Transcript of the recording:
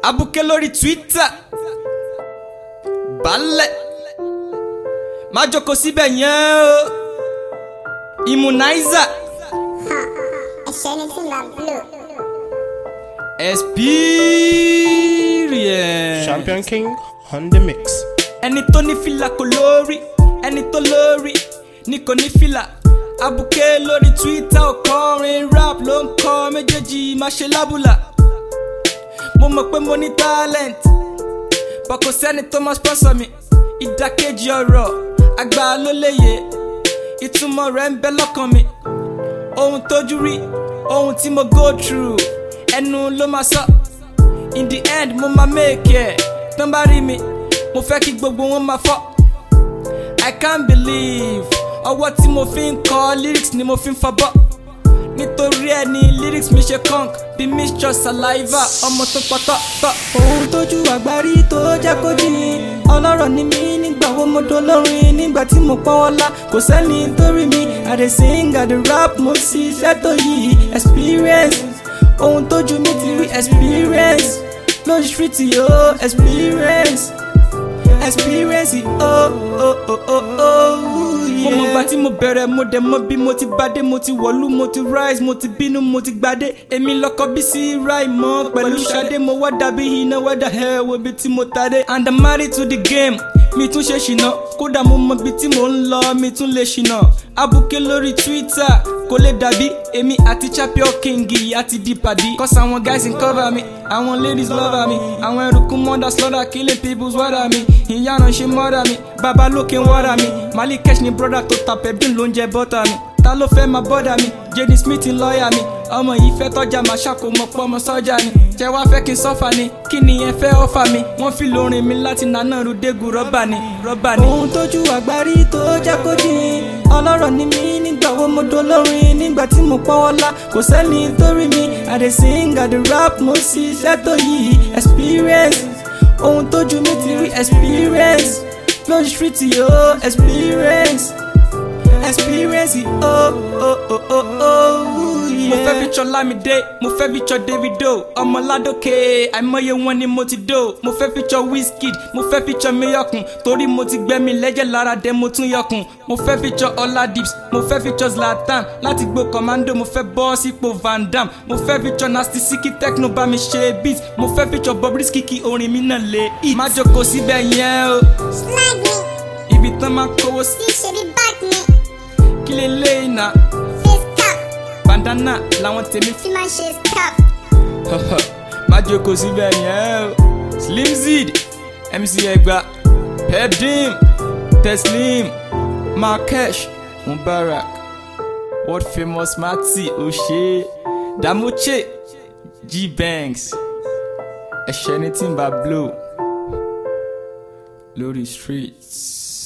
abuké lórí twitter balẹ̀ má jókòó síbẹ̀ yẹn o immunizer ẹ̀ṣẹ̀ ni tí màá blow. experience Champion King on the mix. ẹni tó ní fìlà kò lórí ẹni tó lórí ni kò ní fìlà abuké lórí twitter ọkọrin rap ló ń kọ méjèèjì má ṣe lábùlà mo mọ̀ pé mo ní talent bọ̀ kò sẹ́ni tó máa sponsor mi ìdàkejì ọ̀rọ̀ àgbà ló léye ìtumọ̀ rẹ̀ ń bẹ lọ́kàn mi ohun tójú rí ohun tí mo go through ẹnu ló máa sọ in the end mo máa make ẹ̀ tán bá rí mi mo fẹ́ kí gbogbo wọn máa fọ́ i can't believe ọwọ́ tí mo fi ń kọ lyrics ni mo fi ń fọbọ́ nítorí ẹ ní lyrics mi ṣe conk bí mixture saliva ọmọ tó pọtọ́ tọ́. ohun tójú àgbárí tó jẹ́ kó jìn ọlọ́rọ̀ ni mí nígbà wo mo dolórin nígbà tí mo pọ́wọ́lá kò sẹ́ni tó rí mi i dey sing i dey rap mo sì iṣẹ́ tó yí experience ohun tójú mi ti rí experience lójú street yóò experience experience oh oh oh oh oh yeah. mo mọ̀ gbà tí mo bẹ̀rẹ̀ mo dẹ̀ mọ̀ bí mo ti bàdé mo ti wọ̀lú mo ti rise mo ti bínú mo ti gbadé èmi lọ́kọ bí sí ráì mọ́ pẹ̀lú ṣadé mo wá dàbí iná wẹ́dà ẹ̀ wo bí tí mo tadé and i'm married to the game mi tún ṣe ṣìnà kódà mo mọ bí tí mò ń lọ mi tún lè ṣìnà abuké lórí twitter kò lè dàbí èmi àti champion king àti di pàdí cause àwọn guys ń cover mi àwọn ladies love mi àwọn ẹrùkún mọ́dà slaughter killing people's water mi ìyáná ṣe mọ́dà mi bàbá lókè ń wọ́dà mi malik kesh ni broda tó ta pepin ló ń jẹ bọ́tà mi ta ló fẹ́ máa bọ́dà mi jaden smith ń lọ́ọ̀yà mi ọmọ yìí fẹ́ tọ́jà máa ṣàkómọ pọ́ ọmọ sọ́jà ni jẹ́ wá fẹ́ kí n sọ́fà ni kí ni ẹ fẹ́ ọ́fà mi wọ́n fi lórin mi láti nànà rúdégù rọ́bà ni rọ́bà ni. ohun tójú àgbárí tó jẹ́ kó jìn ọlọ́rọ̀ ni mí nígbà wo mo dolórin nígbà tí mo pọ́wọ́lá kò sẹ́ni tó rí mi i dey sing i dey rap mo sì iṣẹ́ tó yí experience ohun tójú mi ti rí experience lójú street yóò experience experience oh oh oh oh oh yeah. mo fẹ́ fi tsọ Lámídé mo fẹ́ fi tsọ Davido ọmọ Ládòkè àìmọye wọn ni mo ti dó mo fẹ́ fi tsọ Wizkid mo fẹ́ fi tsọ Mayọ̀kùn torí mo ti gbẹ́mi lẹ́jẹ̀ lára dé mo tún yọkùn mo fẹ́ fi tsọ Oladips mo fẹ́ fi tsọ Zlatan láti gbó commando mo fẹ́ bọ́ sípò Van Dam mo fẹ́ fi tsọ Nasty Siki Techno bá mi ṣe beat mo fẹ́ fi tsọ Bobrisky kí orin mi náà lè hit. má jókòó síbẹ̀ yẹn o slag me ibi tán máa kówó sí tí ṣe bí back me kí lè léyìn náà face cap bandana làwọn tèmi tí máa ṣe scarf. má jókòó síbẹ̀ yẹn o slim zid mc ẹgba pepdim teslim markesh mubarak world famous mati ose damuche g-banks ẹ̀ṣẹ̀ ní tí n bá blow lórí streets.